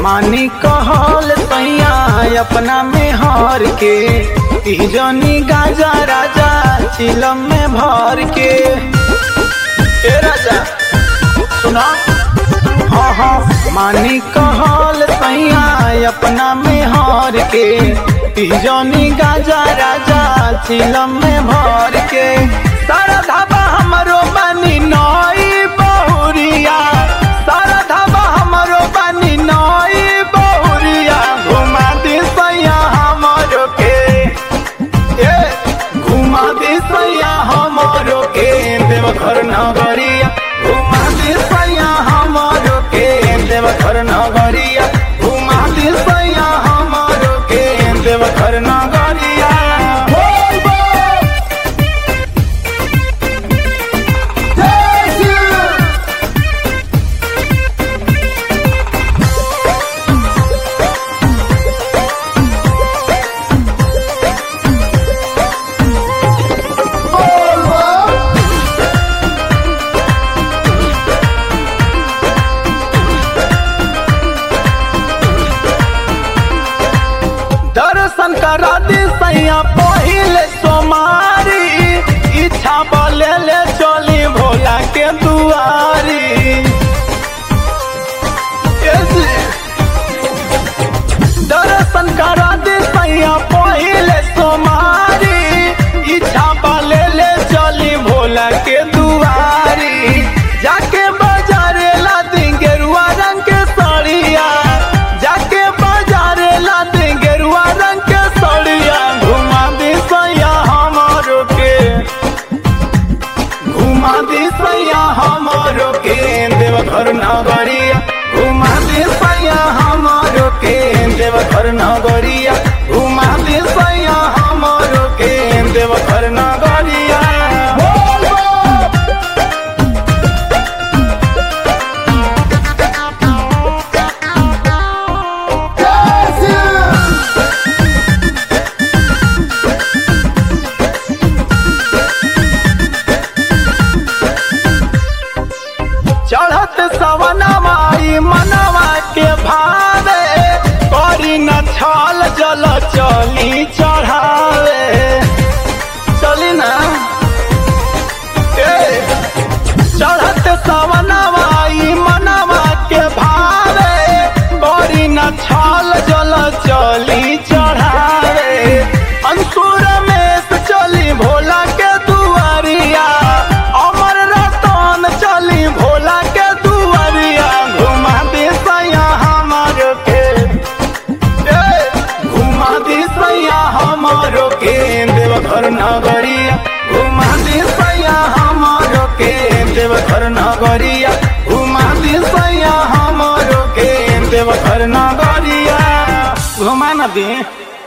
मानी कहल सैया अपना में हर के तीजनी गाजा राजा चिलम में भर के ए राजा सुना हाँ हाँ मानी कहल सैया अपना में हर के तीजनी गाजा राजा चिलम में भर के सारा धाबा हमरो बनी नई बहुरिया सारा धाबा हमरो बनी नई बहुरिया घुमा दी सैया हमरो के ए घुमा दी सैया हमरो के देवघर नगरिया घुमा दी सैया हमरो के देवघर नगरिया घुमा दी सैया हमरो के देवघर नगरिया बोल बोल दर्शन करा दी सैया पहिले सोमारी इच्छा बोले ले चली भोला के दुआरी ए जी। दर्शन करा दी सैया पहिले सोमारी इच्छा बोले ले चली भोला के दुआरी जाके बाजारे ला दी गेरुआ रंग के साड़िया जाके बाजारे ला दी गेरुआ रंग के साड़िया घुमा दी सैया हमारो के घुमा दी सैया हमारो के देवघर नगरिया घुमा दी सैया हमारो के देवघर नगरिया घुमा दी सैया हमारो के देवघर नगरिया बोल बोल चढ़त सवनवा ई मनवा के भावे करी न छल जल चली चढ़ावे चली ना ए चढ़त सवनवा ई मनवा के भावे करी न छल जल चली चढ़ावे अंकुर में से चली भोला के दुआरिया अमर रतन चली भोला के दुआरिया घुमा दी सैया हमर के ए, घुमा दी सैया हमरो के देवघर नगरिया घुमा दी सैया हमरो के देवघर नगरिया घुमा दी सैया हमरो के देवघर नगरिया घुमा न दी